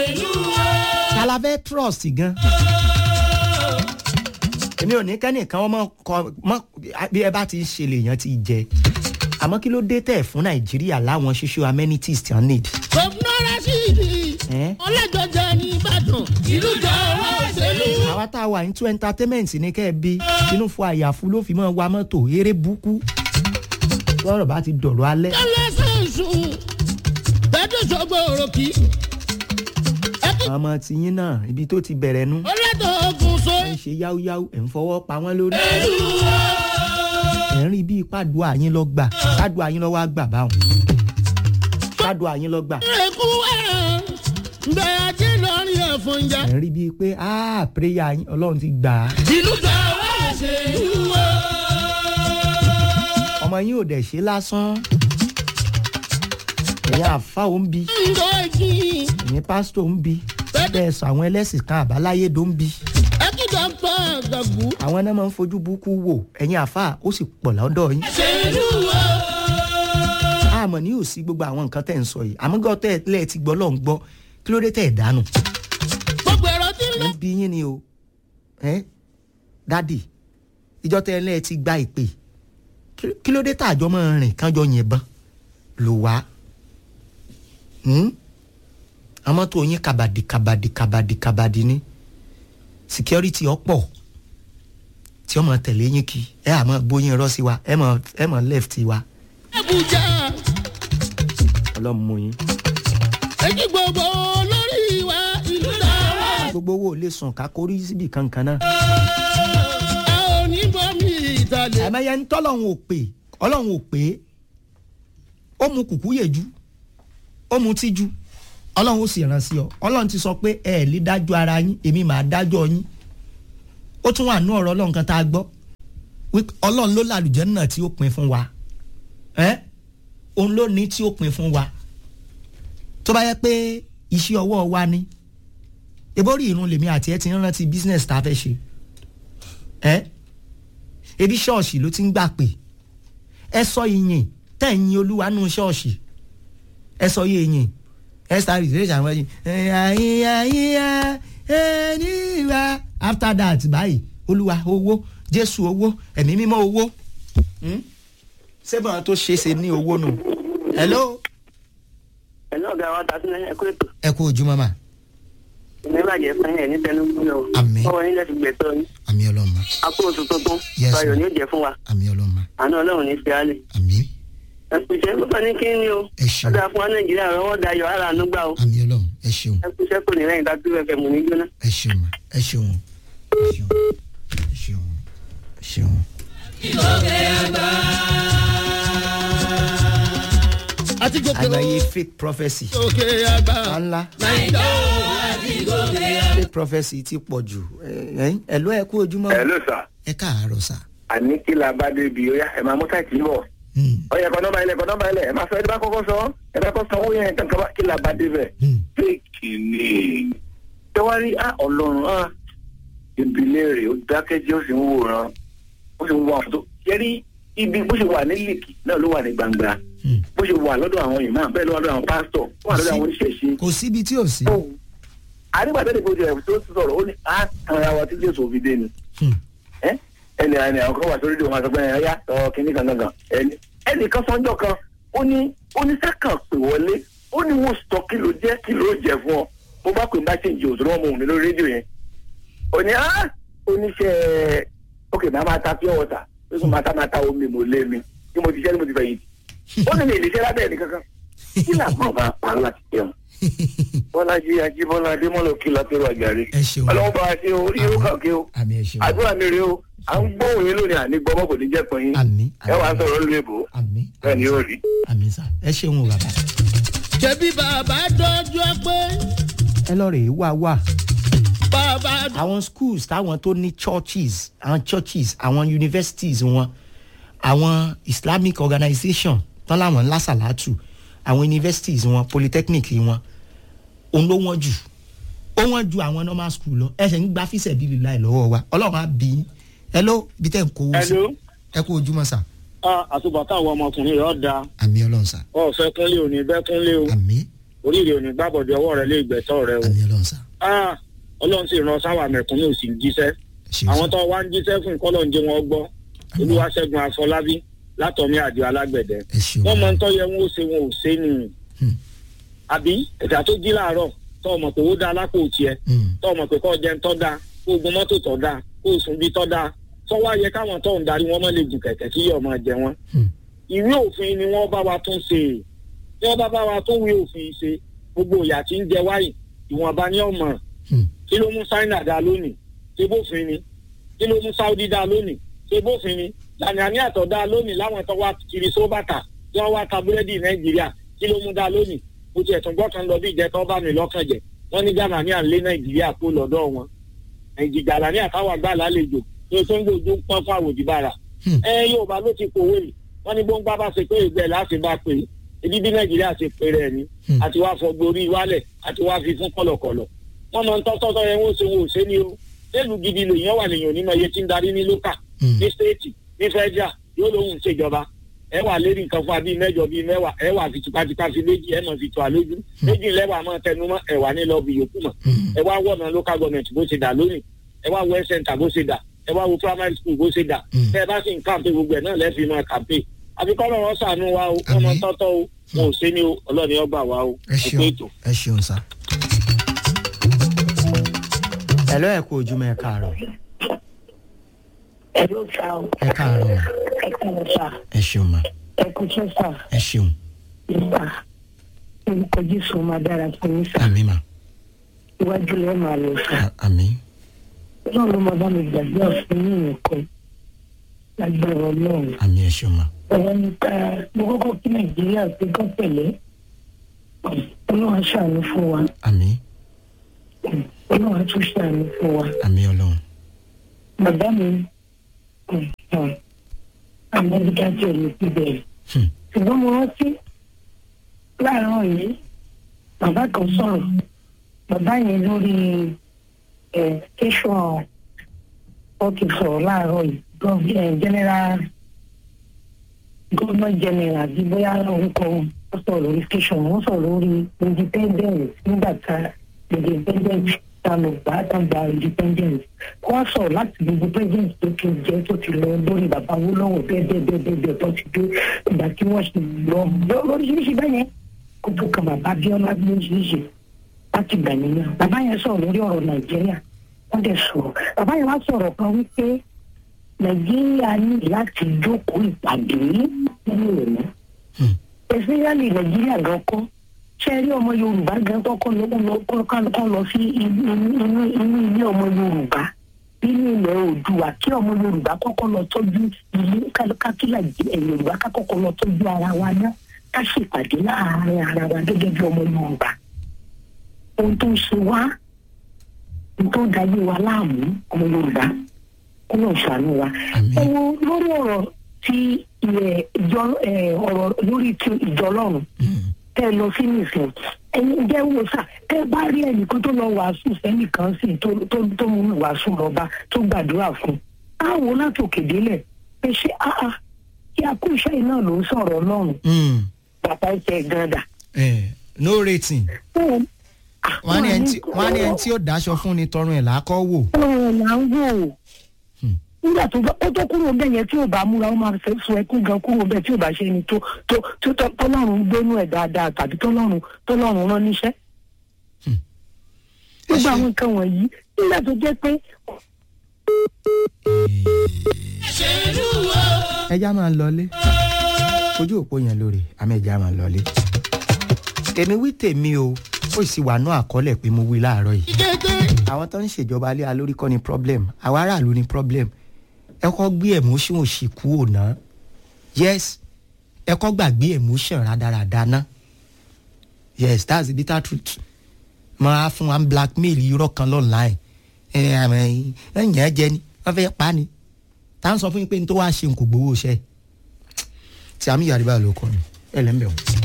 talafẹ́ trust gan èmi ò ní kẹ́nìkan ọmọ kọ mọ bí ẹ bá ti ń ṣe lèèyàn ti jẹ àmọ́ kí ló dé tẹ̀ fún nàìjíríà láwọn ṣíṣú amenities tí wọ́n need. gómìnà rasidi Eh? ọlẹ́jọ́jẹ́ ní ìbàdàn ìlú jọ ọ̀rọ̀ òṣèlú. àwa tá a wà ní two entertainment ní kẹ́ ẹ bí inú fún àyàfu ló fi mọ́ wa mọ́tò eré búkú lọ́rọ̀ bá ti dọ̀rọ̀ alẹ́. ẹlẹ́sìn sùn bẹ́ẹ̀dùn sọ́gbọ̀ òròkì. ẹkí àwọn ọmọ tiyín náà ibi tó ti bẹ̀rẹ̀ nu ọlẹ́tọ̀ ogun so. ẹ̀ ń ṣe yáúyáú ẹ̀ ń fọwọ́ pa wọ́n lórí. ẹ̀ ń rí bí pàdùà yín lọ gbà pàdùà yín lọ wá gbà báwọn pàdùà yín lọ gbà. ẹkú ẹ̀ràn bẹ́ẹ̀ ajé lọ́rin ẹ̀fọn jà. ẹ̀ ń rí bíi pé ah prayer yín ọlọ́run ti gbà á. ìlú jọ ọ̀rọ̀ òṣèlú. ọmọ yín ò dẹ̀ ṣe lásán. ẹ̀yin àfa ò ń bi ńgọ̀ ẹ̀jì ẹ̀yin pásítọ̀ ń bi bẹ́ẹ̀ sọ àwọn ẹlẹ́sìn kan àbáláyé ló ń bi. ẹkí dọ́kítọ̀ àgàgù. àwọn náà máa ń fojú burúkú wò ẹ̀yin àfa ó sì pọ̀ lọ́dọ̀ yín. òṣèlú àmọ́ ní yóò sí gbogbo àwọn nǹkan tẹ̀ ń sọ yìí àmọ́ gbọ́ tẹ́ ẹ lẹ́ẹ̀ ti gbọ́ lọ́n gbọ́ kí ló dé tẹ̀ ẹ̀ dànù. gbogbo ẹ̀rọ tí ń lọ. ń bí yín ni o ẹ́ dádì ìjọ tẹ́ ẹ lẹ́ẹ̀ ti gba ìpè kí- kí ló dé tàjọ́ máa rìn kánjọ yìnbọn lò wá. Hmm? àmọ́ tó yín kàbàdì kàbàdì kàbàdì kàbàdì ni security ọ̀pọ̀ tí ọmọ tẹ̀lé yín kí ẹ àmọ́ bóyin rọ́ sí wa ẹ mọ̀ ẹ mọ̀ left wa Abuja ọlọ́run mú yín. èyí gbogbo lórí wa ìlú náà gbogbo owó lè sùn ká kórí síbi kankan náà. a ò ní bọ́mí ìtàlẹ̀. àmọ́yẹ ń tọ́lọ́run ò pè ọlọ́run ò pè é ó mu kùkú yèjú ó mu tíjú ọlọ́run ó sì ràn sí ọ ọlọ́run ti sọ pé ẹ ẹ̀ lè dájọ́ ara yín èmi màá dájọ́ yín ó tún wà nú ọ̀rọ̀ ọlọ́run kan tá a gbọ́ wípé ọlọ́run ló làlùjẹ́ náà tí ó pin fún wa ẹ́ òun ló ní tí ó pin fún wa tó bá yẹ pé iṣẹ́ ọwọ́ wa ni ebórí ìrun lèmi àti ẹ ti ń rántí business tá a fẹ́ ṣe ẹ́ ebi ṣọ́ọ̀ṣì ló ti ń gbà pé ẹ sọ ìyìn tẹ̀ ń yin olúwa nù ṣọ́ọ̀ṣì ẹ sọ yé ìyìn ẹ sáré ìdílé ìṣàwọn ẹyìn ẹyìn ẹyìn ẹyìn wa after that báyìí olúwa owó jésù owó ẹ̀mí mímọ́ owó Hmm? ṣé bọ́n tó ṣe é ṣe ní owó nù. hello. ẹ̀lú ọ̀gá wa ta sílẹ̀ ẹ̀kú ètò ẹ kú ojú mọ́mà ìmẹ́bàjẹ́ fún ẹ̀ ní tẹnugbó lọ. Àmín. ọwọ́ yín lẹ́sìn gbẹ̀tọ́ yín àmì ọlọ́mà akó oṣù tuntun Yes, ayọ̀ ma'am. ni ó jẹ́ fún wa àmì ọlọ́mà àánú ọlọ́run ní fiálẹ̀. àmì ẹ̀kúṣẹ́ pípa ní kí ni o ẹ ṣeun ọ̀dà fún wa nàìjíríà rọwọ́ dayọ̀ ara àánú gbà o àmì ọlọ́run ẹ ṣeun ẹ̀kúṣẹ́ kò ní lẹ́yìn dájú ẹ̀fẹ̀ mú ní jóná. ẹ ṣeun ma ẹ ṣeun ẹ ṣeun ẹ ṣeun ẹ ṣeun. àti gòkè àgbáyé fake prophecy òkè àgbà. ńlá nàìjíríà àti gòkè àgbà. fake prophecy ti pọ̀ jù ẹ ẹ ló ẹ kú ojúmọ́ ẹ ló sà ẹ káàárọ̀ sà. àní kí la bá débi ó yá ẹ máa mú táìtì bọ̀ Hmm, ọyẹ kọ nọmba ilẹ kọ nọmba ilẹ ẹ máa sọ ẹ bá kọ́kọ́ sọ ẹ bá kọ́ sanwó yẹn kankan bá kí la bá débẹ̀. hmm. fèkì ni tẹwárí á ọlọ́run á ìbílẹ̀ rẹ̀ ó dákẹ́jẹ́ ó sì ń wòran ó sì ń wọ àwọn tó yẹrí ibi bó ṣe wà ní lèkì náà ló wà ní gbangba Hmm. bó ṣe wà lọ́dọ̀ àwọn ìmáà bẹ́ẹ̀ ló wà lọ́dọ̀ àwọn pásítọ̀ ó wà lọ́dọ̀ àwọn oníṣẹ̀ṣe kò síbi tí ò sí. àrígbàtà ìbò jẹ tó sọ̀rọ̀ ó ní á tan ara wa tí jésù òfin dé ni Hmm, ẹ ẹnì ẹnì àwọn kan wà sórí ìdíwọ̀n àti ọgbẹ́ni ẹ̀yà sọ kínní kan gangan ẹni ẹnì kan sọ́njọ́ kan ó ní ó ní sákàn pè wọlé ó ní wọ́n sọ kí ló jẹ́ kí ló jẹ́ fún ọ mo bá pè bá ṣe ìjì òṣèré wọn mọ̀ mi lórí rédíò yẹn ó ní á oníṣẹ́ ókè máa máa ta pure water ó sì máa ta máa ta omi mo lé mi tí mo ti ṣẹ́ ni mo ti fẹ̀yìntì ó ní mi ìlíṣẹ́ lábẹ́ ẹnì kankan kí làbọ̀ máa pa láti jẹun bọ́lájí ajíbọ́lá adémọ́lò kí látẹ́rù àjàre ẹ ṣeun ọlọ́wọ́ bá a ṣe orí yóò kàn kí o àmì ẹ ṣeun àdúrà mi rèé o à ń gbóhùn yín lónìí àní gbọmọ kò ní jẹ́ pọ̀ yín àmì ẹ wàá sọ̀rọ̀ lu èbó àmì bẹ́ẹ̀ ni yóò rí. àmì sà ẹ ṣeun o bàbá. ṣebí bàbá dọ́jú pé ẹ lọ rèé wá wá bàbá àwọn schools táwọn tó ní churches àwọn churches àwọn universities wọn àwọn islamic organisation tán láwọn ńlá sàlátù àwọn universities wọn polytechnic wọn òun ló wọ́n jù ó wọ́n ju àwọn normal school lọ ẹsẹ̀ ń gba fíṣẹ̀ bíbí láì lọ́wọ́ wa ọlọ́run á bí i ẹ ló bí tẹ̀ ń kówó sí Hello. ẹ kú ojúmọ́ sà àtúbọ̀tán àwọn ọmọkùnrin yóò da àmì ọlọ́run sà ọ̀fẹ́ kúnlé òní bẹ́ẹ̀ kúnlé o àmì oríire òní gbàbọ̀dé ọwọ́ rẹ lé ìgbẹ́tọ̀ rẹ o àmì ọlọ́run sá Ah, ọlọ́run sì ran sáwà mẹ̀kúnnù sì ń jíṣẹ́ ẹ ṣeun àwọn sá tó wá ń jíṣẹ́ fún kọ́lọ̀ ń jẹ́ wọn gbọ́ olúwaṣẹ́gun afọlábí látọ̀mí àdìo alágbẹ̀dẹ ẹ ṣeun wọ́n máa ń tọ́ yẹ wọn ó ṣe wọn ò ṣe ni Hmm. àbí ẹ̀dá tó jí láàárọ̀ tó ọmọ pé ó dá alápò tiẹ̀ Hmm. tó ọmọ pé kọ́ jẹun tọ́ da kó gun mọ́tò tọ́ da kó sùn bí tọ́ da tó wá yẹ káwọn tó ń darí wọn mọ́ lè gùn kẹ̀kẹ́ kí yọ̀ máa jẹ wọn. Hmm. ìwé òfin ni wọ́n bá wa tún ṣe tí wọ́n bá bá wa tún wí òfin ṣe gbogbo ìyà tí ń jẹ wáyì ìwọ̀nba ní ọmọ Hmm. kí ló mú China dá lónìí ṣe bófin ni kí ló mú Saudi dá lónìí ṣe bófin ni Ghanaian àtọ̀ dá lónìí láwọn tó wá kiri sóbàtà tí wọ́n wá ta búrẹ́dì Nàìjíríà kí ló mú dá lónìí mo ti ẹ̀tún gbọ́kàn lọ bí ìjẹ́tọ́ bá mi lọ́kàn jẹ́ wọ́n ní Ghanaian lé Nàìjíríà kó lọ́dọ̀ wọn nàìjíríà Ghanaian táwọn àgbà lálejò tó tó ń gbòjú pọ́n fún àwòdìbára Hmm. ẹ Yorùbá ló ti kòwé yìí wọ́n ní bóńgbà bá ṣe pé ìgbẹ́ láti bá pè é ibi bí Nàìjíríà ṣe pè rẹ̀ ni Hmm. àti wá fọgbó orí wálẹ̀ àti wá fi fún kọ̀lọ̀kọ̀lọ̀ wọ́n mọ tọ́tọ́tọ́ yẹn wọ́n ṣe wọ́n ò ṣe ni o nílùú gidi lèèyàn wà lèèyàn onímọ̀ iye tí ń darí ní lókà Hmm. ní stéètì ní fẹ́jà yóò lóhùn ṣèjọba ẹ wà lérí nǹkan fún abí mẹ́jọ bíi mẹ́wàá ẹ wà fi tipátipá fi méjì ẹ mọ̀ fi tó àlójú méjì lẹ́wà máa tẹnu mọ́ ẹ wà ní lọ́ọ̀bì yòókù mọ̀ Hmm. ẹ wá wọ̀nà local government bó ṣe dà lónìí ẹ wá wọ center bó ṣe dà ẹ wá wo primary school bó ṣe dà Mm. tẹ ẹ bá sì ń kàǹpé gbogbo ẹ náà lẹ́ẹ̀fì máa kàǹpé àbíkọ́ lọ́wọ́ sànú wa o wọ́n Àmín. máa tọ́tọ́ o wọn ò ṣe ni o ọlọ́ni ọgbà wa o ẹ ẹ pé ṣeun ètò. ẹ ṣeun sá. ẹ lọ́ ẹ̀ kó ojúmọ́ ẹ káàárọ̀ ẹ ló sá o ẹ káàárọ̀ mà. ẹ kàn sá ẹ ṣeun mà ẹ kú sọ sá ẹ ṣeun ìgbà orúkọ jésù máa dára fún yín sá àmì mà iwájú lẹ́ẹ̀ máa lọ sá à- àmì náà ló máa bá mi gbàgbé ọ̀fun ní nǹkan lágbára ọlọ́run àmì ẹ ṣeun mà ọ̀rọ̀ nípa mo kọ́kọ́ kí nàìjíríà pé kán pẹ̀lẹ́ ọlọ́run á ṣàánú fún wa àmì ọlọ́run á tún ṣàánú fún wa àmì ọlọ́run bàbá mi amẹ́ríkà tí ò ní ti bẹ̀rẹ̀ Hmm. ṣùgbọ́n mo rántí láàárọ̀ yìí bàbá kan sọ̀rọ̀ bàbá yẹn lórí ẹ̀ tẹ̀sán ọ̀kì sọ̀rọ̀ láàárọ̀ yìí gọ́v- ẹ̀, general governor general bí bóyá orúkọ wọn wọ́n sọ̀rọ̀ lórí tẹ̀sán wọ́n sọ̀rọ̀ lórí independence nígbà tá independence tá lọ gbà tá gba independence wọ́n sọ̀rọ̀ láti gbogbo president tó ti jẹ́ tó ti lọ lórí bàbá Awólọ́wọ̀ bẹ́ẹ̀ bẹ́ẹ̀ bẹ́ẹ̀ bẹ́ẹ̀ bẹ́ẹ̀ tó ti dé ìgbà tí wọ́n ṣe lọ lọ- lóríṣiríṣi bẹ́ẹ̀ yẹn kó tó kan bàbá Abíọ́lá lóríṣiríṣi láti gbà yẹn náà bàbá yẹn sọ̀rọ̀ lórí ọ̀rọ̀ Nàìjíríà wọ́n dẹ̀ sọ̀rọ̀ bàbá yẹn wá sọ̀rọ̀ kan wípé Nàìjíríà ní láti jókòó ìpàdé nínú ìlú Hmm. especially Nàìjíríà gan kọ́ ṣe rí ọmọ Yorùbá gan kọ́kọ́ lọ lọ kọ́ lọ sí inú inú inú ilé ọmọ Yorùbá nínú ilẹ̀ Oòduà kí ọmọ Yorùbá kọ́kọ́ lọ tọ́jú ilé kákílà Yorùbá ká kọ́kọ́ lọ tọ́jú ara wa náà ká ṣèpàdé láàárín ara wa gẹ́gẹ́ bí ọmọ Yorùbá ohun tó ń ṣe wá ohun tó ń dayé wa láàmú ọmọ Yorùbá kó lọ ṣàánú wa Àmín. ẹ wo lórí ọ̀rọ̀ tí ilẹ̀ ìjọ ẹ, ọ̀rọ̀ lórí ti ìjọ Ọlọ́run Hmm. tẹ lọ sí nìsín ẹyin jẹ́ wo sà tẹ bá rí ẹnìkan tó lọ wàásù sẹ́nìkan sí tó tó tó mú wàásù lọ́ba tó gbàdúrà fún á wò látòkè délẹ̀ pé ṣé áá kí a kú iṣẹ́ yìí náà ló ń sọ̀rọ̀ Ọlọ́run Hmm. bàbá ẹsẹ̀ gàdà. Eh, no rating wọ́n á ní ẹni tí wọ́n á ní ẹni tí ó dáṣọ fún ni tọrùn ẹ̀ làákọ́ wò. ọ̀rọ̀ là ń wò Hmm. nígbà tó bá ó tó kúrò bẹ́ẹ̀ yẹn tí ò bá múra ó máa fẹ́ sọ ẹkún gan kúrò bẹ́ẹ̀ tí ò bá ṣe ni tó tó tó tó- tọ́lọ́run gbénú ẹ̀ dáadáa tàbí tọ́lọ́run tọ́lọ́run rán níṣẹ́. ẹ gbogbo ṣe àwọn nǹkan wọ̀nyí nígbà tó jẹ́ pé ẹja máa ń lọlé ojú òpó yẹn lórí àmì ẹja máa ń lọlé. èmi wí tèmi o ó sì wà náà àkọọ́lẹ̀ pé mo wí láàárọ̀ yìí. àwọn tó ń ṣèjọba alẹ́ alórí kọ́ ni problem àwa aráàlú ni problem ẹ kọ́ gbé emotion òṣì kú òná yes ẹ kọ́ gbàgbé emotion rádaràda ná yes that's the bitter truth máa fún wa ń blackmail irọ́ kan online ẹ ẹ ẹ yẹn jẹ ni wọ́n fẹ́ pa ni tá à ń sọ fún yín pé n tó wá ṣe n kò gbowó iṣẹ́ tí àmì yàrá bá lò kọ́ ni ẹ lẹ́ ń bẹ̀ wọ́n.